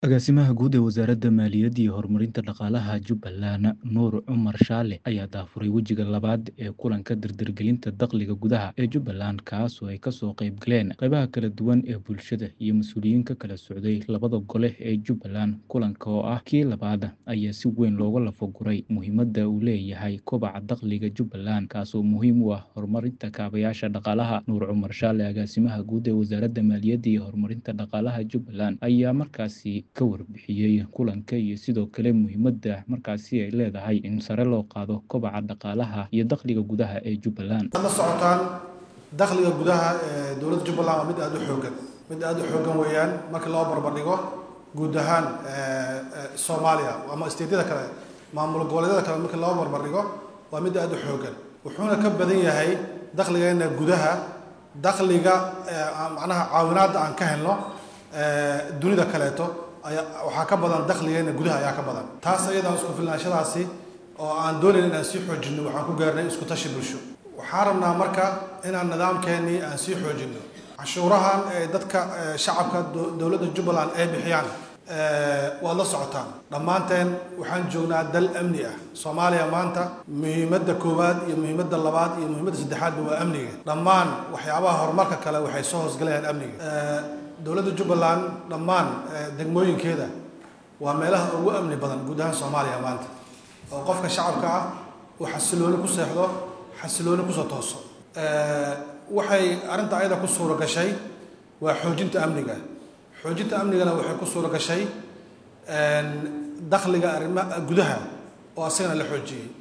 Agaasimaha Guud ee Wasaaradda Maaliyadda iyo Horumarinta Dhaqaalaha Jubbaland, Nuur Cumar Shaale, ayaa daahfuray wejiga labaad ee kulanka dardargelinta dakhliga gudaha ee Jubbaland, kaas oo ay ka soo qayb galeen qaybaha kala duwan ee bulshada iyo mas'uuliyiin ka kala socday labada gole ee Jubbaland. Kulanka oo ah kii labaad ayaa si weyn looga lafa-guray muhiimadda uu leeyahay kobaca dakhliga Jubbaland, kaas oo muhiim u ah horumarinta kaabayaasha dhaqaalaha. Nuur Cumar Shaale, Agaasimaha Guud ee Wasaaradda Maaliyadda iyo Horumarinta Dhaqaalaha Jubbaland, ayaa markaasi ka warbixiyey kulanka iyo sidoo kale muhiimadda markaasi ay leedahay in sare loo qaado kobaca dhaqaalaha iyo dakhliga gudaha ee Jubbaland. waxaad la socotaan dakhliga gudaha ee dowladda jubbaland waa mid aada u xooggan mid aada u xooggan weeyaan marka loo barbardhigo guud ahaan soomaaliya ama isteedyada kale maamul goboleedyada kale marka loo barbardhigo waa mid aada u xooggan wuxuuna ka badan yahay dakhligeena gudaha dakhliga macnaha caawinaadda aan ka helno dunida kaleeto ayaa waxaa ka badan dakhligeena gudaha ayaa ka badan taas ayadaan isku filnaanshadaasi oo aan doonayn inaan sii xoojinno waxaan ku gaarnay isku tashi bulsho waxaan rabnaa marka inaan nidaamkeennii aan sii xoojinno cashuurahan ee dadka shacabka dowladda jubbaland ay bixiyaan waad la socotaan dhammaanteen waxaan joognaa dal amni ah soomaaliya maanta muhiimadda koowaad iyo muhiimadda labaad iyo muhiimadda saddexaadba waa amniga dhammaan waxyaabaha horumarka kale waxay soo hoosgalayaan amniga dowladda jubbaland dhammaan degmooyinkeeda waa meelaha ugu amni badan guud ahaan soomaaliya maanta oo qofka shacabka ah uu xasilooni ku seexdo xasilooni kusoo tooso waxay arrinta ayada ku suura gashay waa xoojinta amniga xoojinta amnigana waxay ku suura gashay dakhliga arrima gudaha oo asagana la xoojiyey